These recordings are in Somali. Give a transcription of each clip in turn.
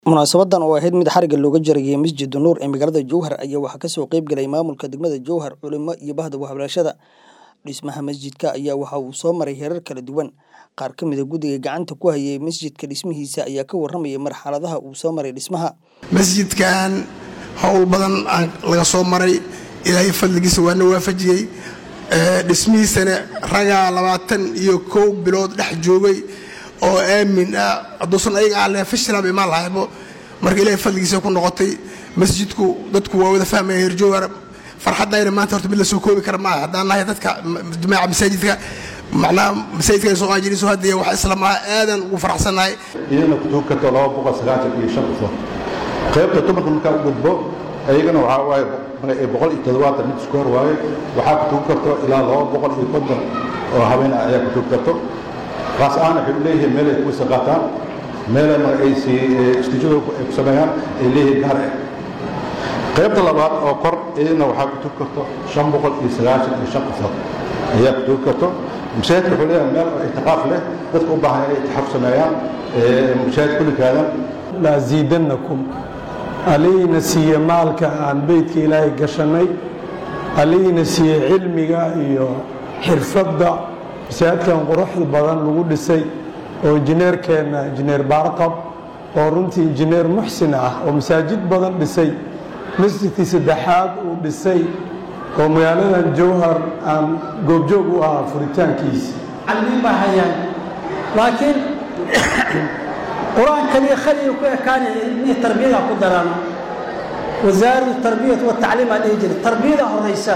Munaasabadan oo ahayd mid xarigga looga jarayay Masjid Nuur ee magaalada Jowhar ayaa waxaa kasoo qayb galay maamulka degmada Jowhar, culimo iyo bahda waxbarashada. Dhismaha masjidka ayaa waxa uu soo maray heerar kala duwan. Qaar ka mid a guddiga gacanta ku hayay masjidka dhismihiisa ayaa ka warramaya marxaladaha uu soo maray dhismaha. masjidkan howl badan aan laga soo maray ilaahay fadligiisa waana waafajiyey Ee, dhismihiisana ragaa labaatan iyo kow bilood dhex joogay oo aamin ah hadduusan ayaga aan lahayn fashilaba imaan lahaybo marka ilaahay fadligiisa ku noqotay masjidku dadku waa wada fahmaya heer jowhar farxadayna maanta horta mid la soo koobi kara maaha haddaan nahay dadka jamaaca masaajidka macnaha masaajidka soo aajiri soo hadiya wax islamaa aadan ugu faraxsannahay iyadana kutuug karto laba boqol sagaashan iyo shan qofood qaybta dumarka markaa u gudbo ayagana waxaa waaye boqol iyo toddobaatan mid isku hor waaye waxaa kutuug karto ilaa laba boqol iyo konton oo habeen ah ayaa kutuug karto kaas ahaan waxay u leeyihiin meel ay ku wisa qaataan meelay mar ay si istijada ay ku sameeyaan ay leeyihiin gaar ah qaybta labaad oo kor iyadana waxaa kutuug karto shan boqol iyo sagaashan iyo shan qofood ayaa kutuug karto masaajidka wuxuu leeyahay meel oo itixaaf leh dadka u baahan inay itixaaf sameeyaan masaajid kullikaadan laasiidannakum allihiina siiye maalka aan beydka ilaahay gashannay allihiina siiye cilmiga iyo xirfadda masaajidkan quruxda badan lagu dhisay oo injineerkeenna injineer baarqab oo runtii injineer muxsin ah oo masaajid badan dhisay masjidkii saddexaad uu dhisay oo magaaladan jowhar aan goobjoog u ahaa furitaankiisa calmin baa hayaan laakiin qur-aan kaliya khaliga ku ekaanaya inay tarbiyada ku daraan wasaaradu tarbiyat wa tacliim aa dhihi jiray tarbiyada horaysa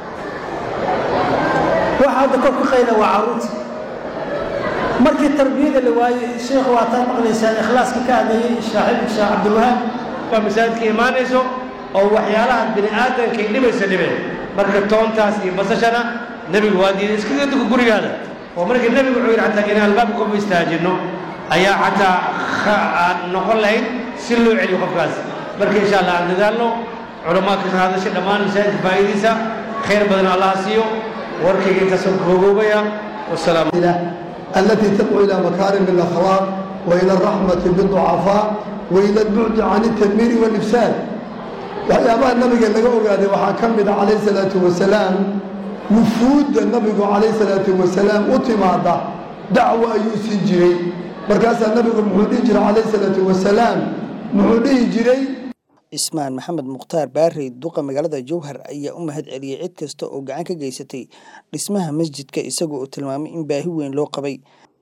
waxa hadda kor ka qayla waa caruurta markii tarbiyada la waayey sheekh waa taa maqlaysaan ikhlaaska ka hadlayay shaaxib sheekh cabdilwahaab baa masaajidka imaanayso oo waxyaalaha bini aadamkay dhibaysa dhibeen marka toontaas iyo basashana nebigu waa diiday iskaga duka gurigaada oo markii nebigu wuxuu yidhi xataa inaan albaabka kuma istaajinno ayaa xataa aan noqon lahayn si loo celiyo qofkaas marka insha allah aan dadaalno culamaa ka hadashay dhammaan masaajidka faa'iidiisa khayr badan allaha siiyo warkayga intaasoo koogoobaya wasalaam التي تدعو إلى مكارم الأخلاق وإلى الرحمة بالضعفاء وإلى البعد عن التدمير والإفساد waxyaabaha nabiga laga ogaaday waxaa ka mid a calayh salaatu wasalaam wufuudda nabigu calayh salaatu wasalaam u timaada dacwo ayuu siin jiray markaasaa nabigu muxuu dhihi jiray calayh salaatu wasalaam muxuu dhihi jiray Ismaan Maxamed Mukhtaar Baarey duqa magaalada Jowhar ayaa u mahad celiyay cid kasta oo gacan ka geysatay dhismaha masjidka isagoo uu tilmaamay in baahi weyn loo qabay.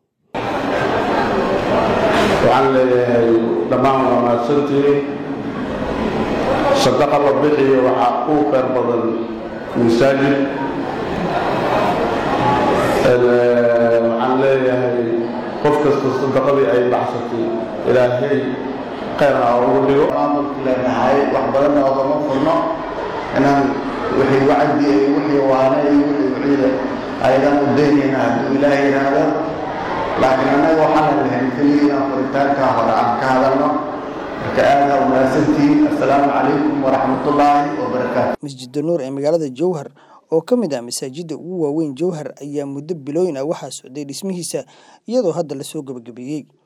waxaan leeyahay dhammaan waa mahadsantihiin sadaqa la bixiyo waxaa uu khayr badan masaajid waxaan leeyahay qof kasta sadaqadii ay baxsatay ilaahay khayr ha ugu dhigo maamulka leenahay wax badanna ogama furno inaan wixii wacdi iyo wixii waane iyo wixii wiciida aydan u daynayna hadduu ilaahay yidhaahdo laakiin annaga waxaan lahayn keliya inaan furitaanka hore aan ka hadalno marka aada u mahadsantihiin assalaamu calaykum waraxmatullaahi wabarakaatu Masjidda Nuur ee magaalada Jowhar oo ka mid ah masaajidda ugu waaweyn Jowhar ayaa muddo bilooyin ah waxaa socday dhismihiisa iyadoo hadda la soo gabagabeeyey.